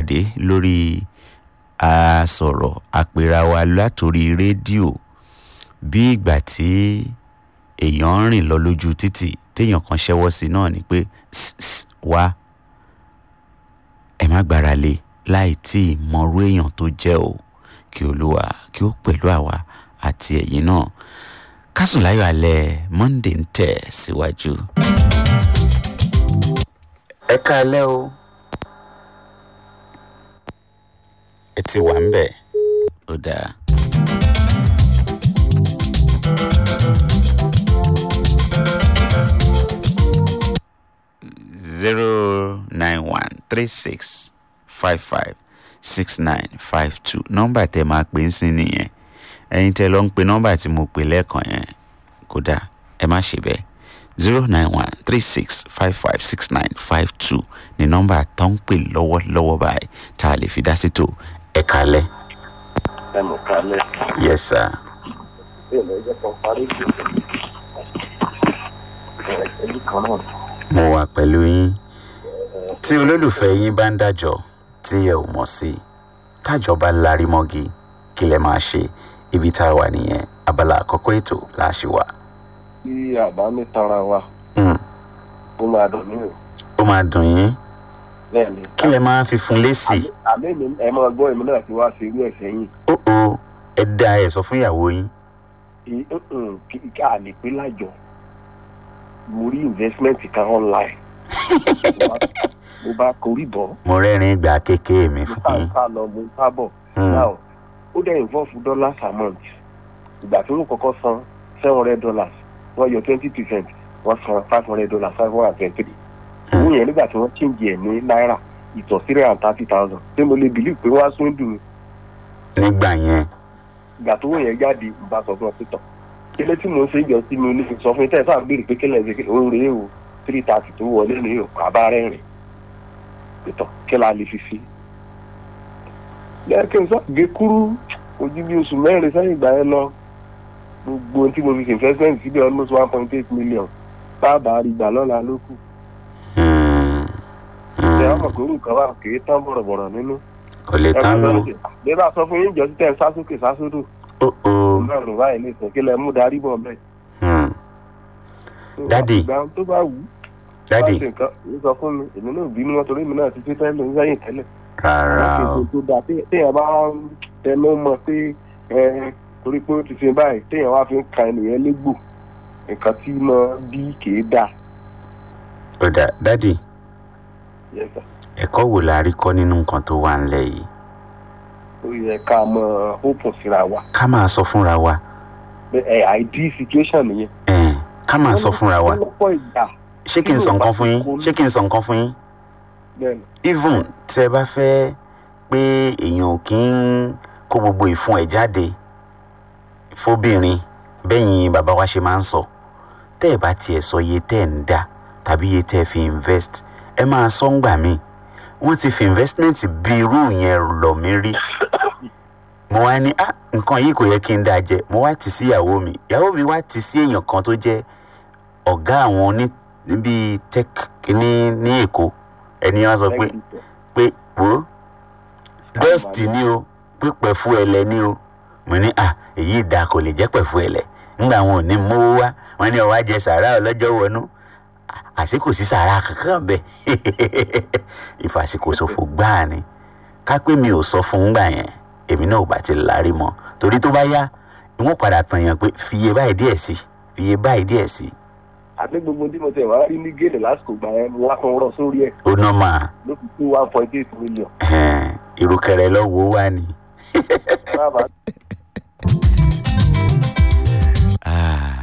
pàdé lórí àsọ̀rọ̀ àpèrà wa látòrí rédíò bí ìgbà tí èèyàn ń rìn lọ lójú títì téèyàn kan ṣẹ́wọ́ sí náà ni pé "Sss, sss, wá ẹ má gbára lé láì tí ì mọrú èèyàn tó jẹ́ o kí olúwa kí ó pẹ̀lú àwa àti ẹ̀yin náà kásùn láyọ̀ alẹ́ monday ń tẹ̀ síwájú. ẹ káalẹ́ o ẹ ti wà ń bẹ̀ ó dáa. zero nine one three six five five six nine five two nọ́mbà tẹ máa pè ń sìn nìyẹn ẹ̀yin tẹ lọ ń pe nọ́mbà tí mo pè lẹ́ẹ̀kan yẹn kódà ẹ má ṣe bẹ́ẹ̀ zero nine one three six five five six nine five two ni nọ́mbà tó ń pè lọ́wọ́lọ́wọ́ báyìí tá a lè fi dá sí tó ẹ kalẹ̀. ẹ mọ̀ kálẹ̀ yes sir. bẹ́ẹ̀ lọ ẹjẹ́ kan parí ìgbésẹ̀ ẹ̀ẹ́dì kan náà mo wà pẹ̀lú yín tí olólùfẹ́ yín bá ń dájọ́ tí ẹ ò mọ̀ sí tájọ́ bá larí mọ́gi kí lẹ máa ṣe ibi tá a wà nìyẹn abala àkọ́kọ́ ètò la ṣì wà. tí àbá mi tanra wa Hmm, ó máa dùn mí o ó máa dùn yín bẹ́ẹ̀ ni kí lẹ máa fi fún lésì àmì mi ẹ máa gbọ́ èmi náà ti wá sí irú ẹ̀ sẹ́yìn ó ó ẹ dá ẹ sọ fún ìyàwó yín Ì- mm, kí- ká lè pé lájọ mo rí investment kan online mo bá korí bọ̀ mo rẹ́rìn ìgbà kékeré mi mo fún ká yín ká lọ mo ká bọ̀ Hmm, now ó dẹ̀ involve dollars a month ìgbà tí wọ́n kọ́kọ́ san seven hundred dollars wọ́n yọ twenty percent wọ́n san five hundred dollars five hundred and twenty three owó yẹn nígbà tí wọ́n change ẹ̀ ní náírà ìtọ̀ three hundred and thirty thousand ṣé mo lè believe pé wọ́n á sún dùn mí nígbà yẹn ìgbà tó wọ́n yẹn jáde ìgbà sọ fún ọ pé tọ̀ kílé tí mò ń ṣe ìjọ sí mi ní sọ fún mi tẹ́ ẹ sáà béèrè pé kílẹ̀ ṣe kílẹ̀ ó rèé o three thirty tó wọlé ní o àbá rẹ̀ rìn pé tọ̀ kí la lè fi fi. lẹ́ẹ̀kẹ́ sọ gé kúrú ojú bí oṣù mẹ́rin sẹ́yìn ìgbà yẹn lọ gbogbo ohun tí mo fi ṣe investment síbẹ̀ almost one point eight million báàbà rí gbà lọ́la ló kù. Hmm, ṣé hmm, ọmọ kò rú nǹkan bá kì í tán bọ̀rọ̀bọ̀rọ̀ nínú. kò lè tán lò bí bá sọ fún yín jọ sí tẹ̀ ń sásókè sásódò ó ó ọlọ́run báyìí lè sọ kí lẹ mú darí bọ̀ bẹ́ẹ̀. hmm, Daddy. ìgbà tó bá wù ú dádì bá ṣe nǹkan èyí sọ fún mi èmi náà bínú wọn torí èmi náà ti ṣe tẹ́lẹ̀ ń sẹ́yìn tẹ́lẹ̀. rárá o láti ètò tó dáa té- téèyàn bá ń tẹnu mọ́ pé ẹ torí pé ó ti ṣe báyìí téèyàn wá fi ń ka ènìyàn légbò nǹkan tí mo bí kìí dáa. ó dà dádì Yes, sir. ẹ̀kọ́ wo la rí kọ́ nínú nǹkan tó wà ńlẹ̀ yìí ó yẹ ká mọ open síra wa ká máa sọ fúnra wa Bẹ́- ẹ àìdí situation nìyẹn. ẹ̀ẹ́n, ká máa sọ fúnra wa lọ́pọ̀ ìgbà ṣé kí n sọ nǹkan fún yín ṣé kí n sọ nǹkan fún yín bẹ́ẹ̀ ni even tẹ bá fẹ́ pé èèyàn ò kí ń kó gbogbo ìfun ẹ̀ jáde fóbìnrin bẹ́yìn bàbá wa ṣe máa ń sọ tẹ́ ẹ̀ bá tiẹ̀ sọ iye tẹ́ ẹ̀ ń dá tàbí iye tẹ́ ẹ fi invest ẹ máa sọ ń gbà mí wọ́n ti fi investment bí irú yẹn lọ̀ mí rí mo wá ní ah nǹkan yìí kò yẹ kí n dáa jẹ mo wá tì sí ìyàwó mi ìyàwó mi wá tì sí èèyàn kan tó jẹ́ ọ̀gá àwọn oní bíi tech ní ní èkó ẹni wá sọ pé Thank you, sir. pé wo dust ni o pé pẹ̀fú ẹlẹ ni o mo ní à èyí ìdá kò lè jẹ́ pẹ̀fú ẹlẹ ńgbà wọn ò ní mówó wá wọn ní ọwọ́ ajẹ sàrà ọlọ́jọ́ wọnú À- àsìkò sí sàrà kankan bẹ́ẹ̀ ìfàsìkò ṣòfò gbáà ni ká pé mi ò sọ fún un gbà yẹn èmi náà ò bá ti lárí mọ́ torí tó bá yá ìwọ̀n padà tàn yàn pé fiye báyìí díẹ̀ sí fiye báyìí díẹ̀ sí àti gbogbo tí mo tẹ̀ wá rí ní gèlè lásìkò gbà yẹn mo wá kan rọ sórí ẹ̀ ó ná máa ló fi tó one point eight million. ìrùkẹ̀rẹ̀ lọ́wọ́ wá ni. Bàbá Ah.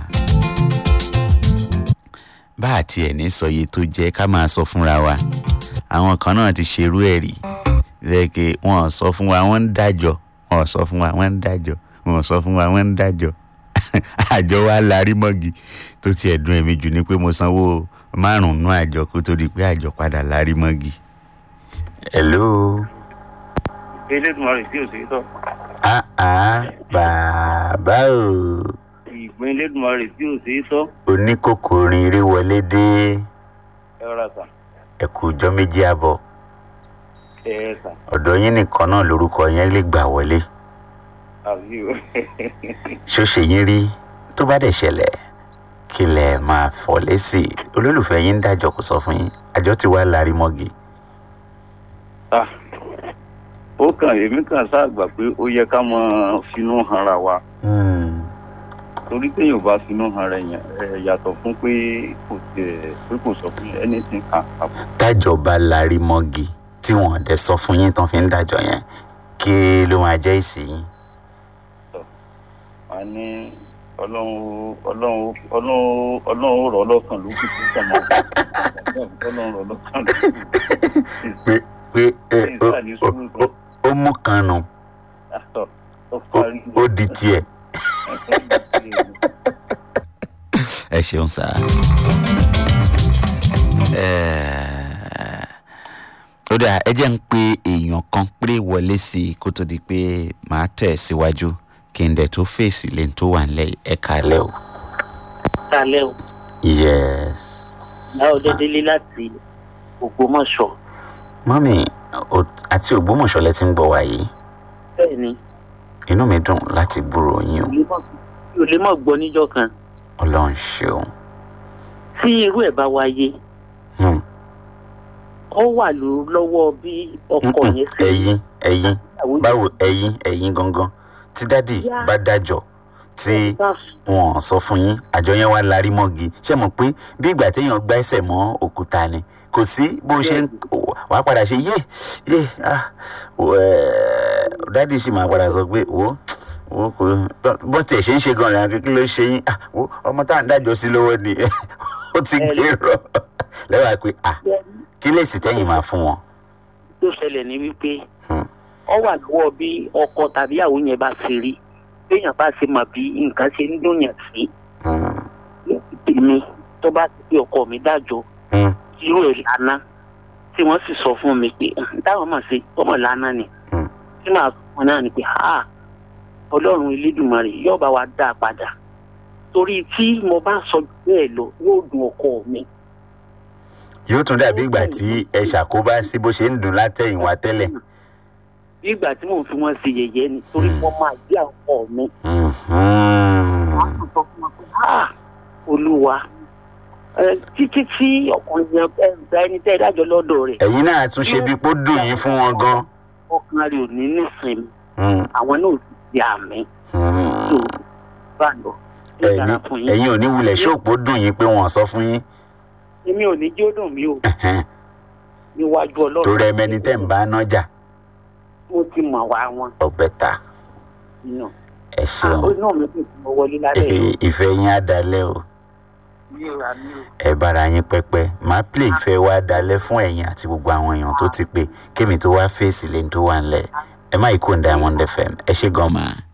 bá a tiẹ̀ ní sọ iye tó jẹ́ ká máa sọ fúnra wa àwọn kan náà ti ṣerú ẹ̀ rí lẹ́kẹ̀ wọ́n ò sọ fún wa wọ́n ń dájọ́ wọ́n ò sọ fún wa wọ́n ń dájọ́ wọ́n ò sọ fún wa wọ́n ń dájọ́ àjọ wa larí mọ́gi tó tiẹ̀ dùn ẹ̀mí jù ni pé mo sanwó márùn-ún àjọ kó tó di pé àjọ padà larí mọ́gi. hello elédùnmarè sí òsè tọ́ ah ah bàbá o ìpín elédùnmarè sí òsè tọ́ oníkòkòrin eré wọlé dé ẹ rà sà ẹ̀kú ọjọ́ méjì àbọ̀ ẹ sà ọ̀dọ̀ yín nìkan náà lórúkọ yẹn lè gbà wọlé àbí o ṣó ṣe yín rí tó bá dẹ̀ ṣẹlẹ̀ kí lẹ̀ máa fọ̀ lésì olólùfẹ́ yín ń dájọ́ kó sọ fún yín àjọ tí wàá larí mọ́gì Ah, ó kàn èmi kàn sáàgbà pé ó yẹ ká máa finú hanra wa torí téèyàn bá finú hanra yẹn ẹ yàtọ̀ fún pé kò tẹ̀ pé kò sọ fún yẹn anything kan àbọ̀. tájọba larí mọ́gì tí wọ́n dẹ̀ sọ fún yín tán fi ń dájọ́ yẹn kí ló máa jẹ́ ìsì yín a ní ọlọ́run ọlọ́run ọlọ́run ọlọ́run rọ̀ lọ́kàn ló kù tó kàn máa ọlọ́run rọ̀ lọ́kàn ló kù. pé pé ẹ, Ṣé ó- ìsà ní sùúrù ó- ó- ó mú kan nù Àtọ̀ ó ó- parí. ó di tiẹ̀. ẹ ṣeun sá. ó dà ẹ jẹ́ ń pe èèyàn kan péré wọlé sí i kó tó di pé màá tẹ̀ síwájú kí n dẹ̀ tó fèsì lẹ́yìn tó wà nílẹ̀ ẹ kàlẹ́ o. kalẹ o yes. báwo dédélé láti ògbómọṣọ mọ́mì o- àti ògbómọ̀ṣọ́ lẹ ti ń gbọ́ wa yìí bẹẹ ni inú mi dùn láti gbúrò yín o mi ò lè mọ gbọ níjọ kan ọlọ́run ṣeun. tí irú ẹ bá wáyé Hmm. ó wà ló lọwọ bí ọkọ Mm-mm. yẹn ṣe ẹ̀yin ẹ̀yin àwọn báwo ẹ̀yin ẹ̀yin gangan tí dádì Yá. bá dájọ́ tí bá wọn sọ fún yín àjọ yẹn wá larí mọ́gi ṣé mọ̀ pé bí ìgbà téèyàn gbá ẹsẹ̀ mọ́ òkúta ni kò sí bó ṣe ń wàá padà ṣe yé yé ah ẹ̀ẹ́, dádì sì máa padà sọ pé wo wo kò bó tiẹ̀ ṣe ń ṣe gan-an kí ló ṣe yín ah wo ọmọ tá à ń dájọ́ sí lọ́wọ́ ni ó ti gbèrò lẹ́wàá pé ah kí lè sì tẹ́yìn máa fún wọn. tó ṣẹlẹ̀ ní wípé Hmm. ọ wà lọ́wọ́ bí ọkọ tàbí àwọn yẹn bá ṣe rí béèyàn bá ṣe mọ̀ bí nǹkan ṣe ń dùn yàn sí Hmm. èmi tó bá ti pé ọkọ mi dájọ́ Hmm. irú ẹ̀ lánàá tí wọ́n sì sọ fún mi pé "Hmm, táwọn máa ṣe ọmọ lánàá ni Hmm. tí màá sọ fún náà ni pé ha ọlọ́run elédùnmarè yóò bá wa dá a padà torí tí mo bá sọ jù bẹ́ẹ̀ lọ yóò dùn ọkọ mi yóò tún dàbí ìgbà tí ẹ ṣàkóbá sí bó ṣe ń dùn látẹ̀yìnwá tẹ́lẹ̀. bí ìgbà tí mò ń fi wọn ṣe yẹ̀yẹ́ ni torí wọ́n máa jẹ́ ọkọ mi Mhm. wọ́n á sọ fún wọn pé ha olúwa ẹ, títí tí ọkùnrin yẹn ẹ gba ẹni tẹ́ ẹ dájọ́ lọ́dọ̀ rẹ̀ ẹ̀yin náà tún ṣe bí pó dùn yín fún wọn gan. ọkàn rẹ̀ ò ní nísìnyí Mhm. àwọn náà ò sì di àmì tó Mhm. bá lọ. Ó dára ẹ̀yin fún yín. ẹ̀yin ò ní wulẹ̀ ṣòpó dùn yín pé wọ́n sọ fún yín. èmi ò ní jó dùn mí o Ẹ̀hẹ́n. níwájú ọlọ́run. torí ẹ mẹni tẹ́ ń bá nájà mo ti mọ̀ wá wọn ọ̀bẹ ta nínú. ẹ ṣeun ó náà mi kò tí mo wọlé lálẹ́ yìí. Ẹ- ìfẹ́ yín á dalẹ̀ o mi ò rà mí o. ẹ bára yín pẹ́pẹ́ máa play ìfẹ́ wa dalẹ̀ fún ẹ̀yin àti gbogbo àwọn èèyàn tó ti pé kémi tó wá fèsì lẹ́ni tó wà ńlẹ̀ ẹ má yí kó ń Diamond FM ẹ ṣe gan máa.